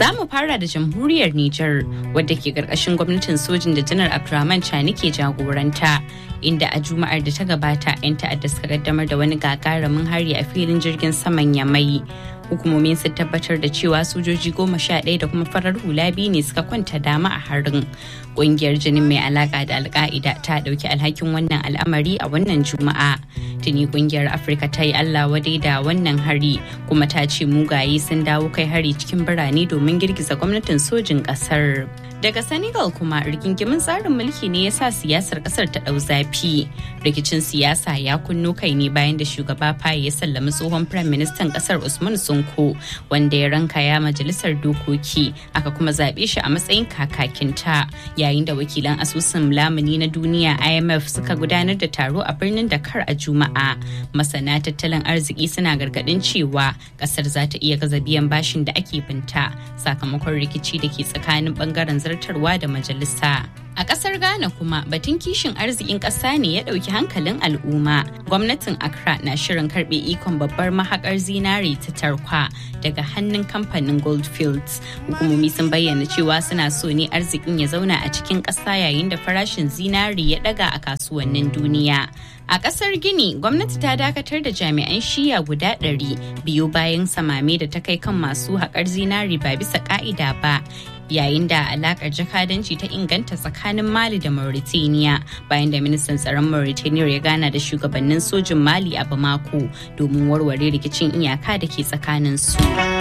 Za mu fara da jamhuriyar Nijar wadda ke karkashin gwamnatin sojin da janar Abdurrahman Chani ke jagoranta. Inda a Juma'ar da ta gabata 'yan ta'adda suka kaddamar da wani gagarumin hari a filin jirgin saman Yamai. Hukumomin sun tabbatar da cewa sojoji goma sha ɗaya da kuma farar hula biyu ne suka kwanta dama a harin. Ƙungiyar jinin mai alaka da alka'ida ta ɗauki alhakin wannan al'amari a wannan Juma'a. Tuni ƙungiyar Afirka ta yi Allah wadai da wannan hari kuma ta ce mugaye sun dawo kai hari cikin birane domin girgiza gwamnatin sojin ƙasar. Daga Senegal kuma rigingimin tsarin mulki ne ya sa siyasar kasar ta ɗau zafi. Rikicin siyasa ya kunno kai ne bayan da shugaba Faye ya sallami tsohon Firayim Ministan kasar Usman Sonko wanda ya ranka ya majalisar dokoki aka kuma zaɓe shi a matsayin kakakinta yayin da wakilan asusun lamuni na duniya IMF suka gudanar da taro a birnin Dakar a Juma'a. Masana tattalin arziki suna gargaɗin cewa kasar za ta iya gaza biyan bashin da ake binta sakamakon rikici da ke tsakanin bangaren zartarwa da majalisa. A ƙasar Ghana kuma batun kishin arzikin ƙasa ne ya ɗauki hankalin al'umma. Gwamnatin Accra na shirin karɓe ikon babbar mahaƙar zinare ta tarkwa daga hannun kamfanin Goldfields. Hukumomi sun bayyana cewa suna so ne arzikin ya zauna a cikin ƙasa yayin da farashin zinare ya ɗaga a kasuwannin duniya. A ƙasar Gini, gwamnati ta dakatar da jami'an shiya guda ɗari biyu bayan samame da ta kai kan masu haƙar zinari ba bisa ƙa'ida ba. yayin da alakar jakadanci ta inganta tsakanin mali da mauritania bayan da ministan tsaron mauritania ya gana da shugabannin sojin mali a bamako domin warware rikicin iyaka da ke tsakanin su